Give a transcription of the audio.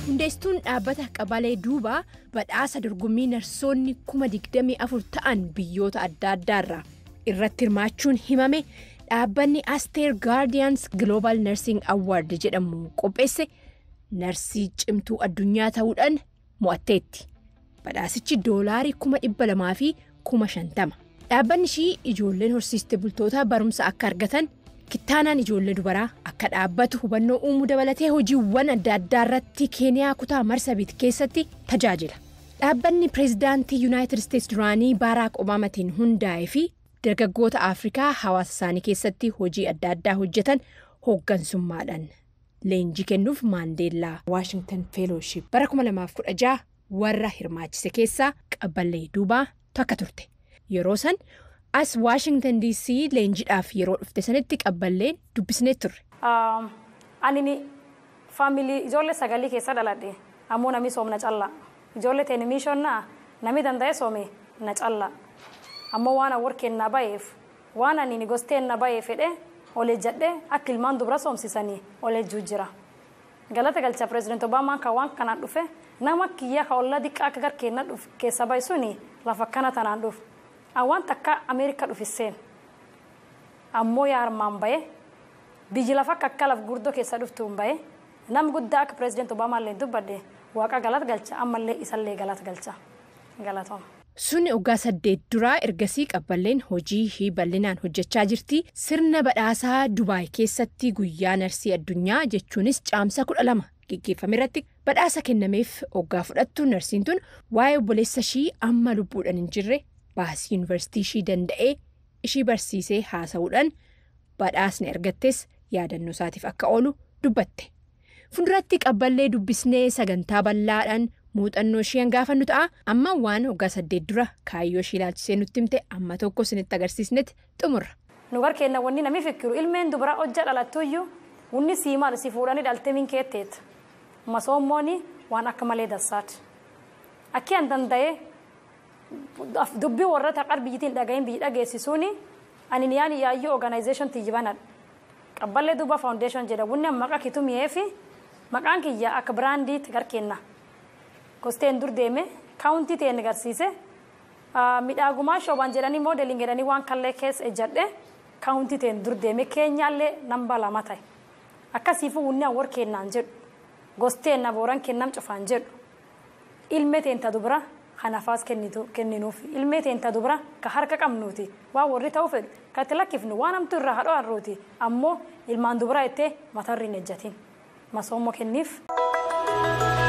hundeessituun dhaabbata qabalee duubaa badhaasa dorgommii narsoonni kuma digdamii afur ta'an biyyoota adda addaarraa irratti hirmaachuun himame dhaabbanni asteer gaardiyaans global nursing award jedhamu qopheesse narsii cimtuu addunyaa ta'uudhaan mo'atteetti badhaasichi doolaarii kuma dhibba lamaa fi kuma shantama dhaabbanni ishii ijoolleen horsiiste bultootaa barumsa akka argatan. kittaanaan ijoollee dubaraa akka dhaabbatu hubannoo uumuu dabalatee hojiiwwan adda addaa irratti keeniyaa kutaa marsabit keessatti tajaajila dhaabbanni pireezidaantii yuunaayitid isteetsi duraanii baaraak obaamatiin hundaa'ee fi dargaggoota afrikaa hawaasa isaanii keessatti hojii adda addaa hojjetan hooggansummaadhaan leenjii kennuuf maandeellaa waashingtan feelooship bara 2016 warra hirmaachise keessaa qabballee duubaa takka turte yeroo san. as waashingtan dc leenjiidhaaf yeroo dhufte sanitti qabballeen dubbisnee turre. ani faamilii ijoollee sagalii keessa dhaladhe ammoo namni soomna callaa ijoollee teenimishonnaa namni danda'e soome na callaa ammoo waan warkeen na ba'eef waan ani gosteen na ba'ee fedhe olee jedhe akka ilmaan dubara soomsisanii olee jira galata galcha pireezidaanti obaamaan kan waan kanaan dhufe nama kiyya ka ollaa diqqaa akka garkeenna keessa bahe suni lafa akkana tanaan dhufe. awwaan takka ameerikaa dhufisseen ammoo yaa armaan bahe biyyi lafa akka akka laf gurdoo keessa dhuftuun bahe nam guddaa akka pireezidaanti obaamaallee dubbadde waaqa galata galcha ammallee isallee galata galcha galatooma. Sunni waggaa saddeet duraa ergasii qabballeen hojii ishii bal'inaan hojjechaa jirti sirna badhaasaa Dubaay keessatti guyyaa narsii addunyaa jechuunis caamsa kudha lama geggeeffame irratti badhaasa kennameef waggaa fudhattu narsiin tun waa'ee obboleessa ishii amma lubbuudhaan hin jirre. baasii yuunivarsiitii ishii danda'ee ishii barsiisee haasa'uudhaan badhaasni argattes yaadannoo isaatiif akka oolu dubbatte fuulduratti qabballee dubbisnee sagantaa bal'aadhaan muuxannoo ishee gaafannu ta'a amma waan waggaa saddeet dura kaayyoo ishii ilaalchisee nutti himte amma tokko isinitti agarsiisnetti xumurra. nu garkeenna wanni namni fikiru ilmeen dubara hojja dhalattuyyuu wunni sii maal si fuudhanii dhalte min keetteet masoommooni waan akka malee dassaati akki an danda'ee. dubbii warra taqar biyyitiin dhagahin biyyi dhageessisuuni ani yaan yaayyoo organization tiyyibanadha qabballee duuba foundation jedha wunni maqa kitumiyee fi maqaan kiyya akka biraandiitti garkeenna gosteen dur deeme kaawuntii ta'e agarsiise midhaagumaa shoobaan jedhanii moodeliin jedhanii waan kallee keessa ejjadhe kaawuntii ta'e dur deeme keenyaallee namba lama ta'e akkasiifuu wunni awwar kennaan jedhu gosteen na booran kennam cufaan jedhu ilmee teenta dubara kanafaas kenninuuf ilmee teenta dubara ka harka qabnuuti waan warri ta'uu fedhu ka itti lakkifnu waan hamtuu irraa hadhoo harrooti ammoo ilmaan dubara ittee matarri hin ejjatin masoommoo kenniif.